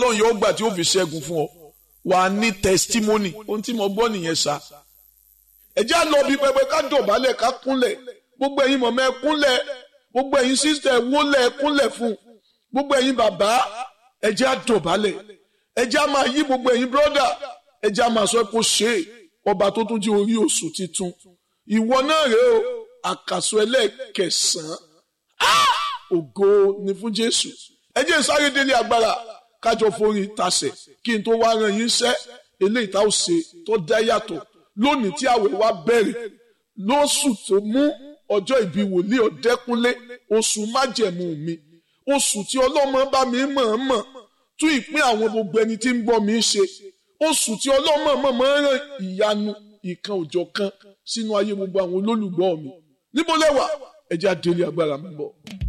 ọlọ́run yóò gbà tí ó fi ṣẹ́gun fún ọ wà á ní testimony ohun tí mo gbọ́ nìyẹn sá ẹ jẹ́ á lọ bí pẹpẹ ká dọ̀bálẹ̀ ká kúnlẹ̀ gbogbo ẹ̀yin mọ̀mọ́ ẹ kúnlẹ̀ gbogbo ẹ̀yin sísítẹ̀ wólẹ̀ ẹ kúnlẹ̀ fún gbogbo ẹ̀yin bàbá ẹ jẹ́ á dọ̀bálẹ̀ ẹ jẹ́ á máa yí gbogbo ẹ̀yin brọ́dà ẹ jẹ́ á máa sọ pé ó ṣe é ọba tó tún jẹ́ orí oṣù titun ìwọ náà rèé o àkàsọ ẹlẹ́ẹ̀kẹsàn-án ògo ni fún Jésù ẹ jẹ́ sáré délé agbára kájọ forin tasẹ̀ kí n tó wá ran yín sẹ́ eléyìí tá ò ṣe tó dá yàtọ̀ lónìí tí àwẹ̀ wa bẹ̀rẹ̀ lóṣù tó mú ọjọ́ ìbí wòlíì ọ̀dẹ́kúnlé oṣù májẹ̀mú mi oṣù tí ọlọ́mọ bá mi mọ̀ọ́mọ̀ tún ìpín àwọn gbogbo ẹni tí ń gbọ́ mi ṣe oṣù tí ọlọ́mọ mọ̀ọ́mọ̀ ràn ìyanu ìkan òjọ̀ kan sínú ayé gbogbo àwọn olólùgbọ́ mi níbo lẹ́wà ẹ jẹ́ á délé agbára mi bọ̀.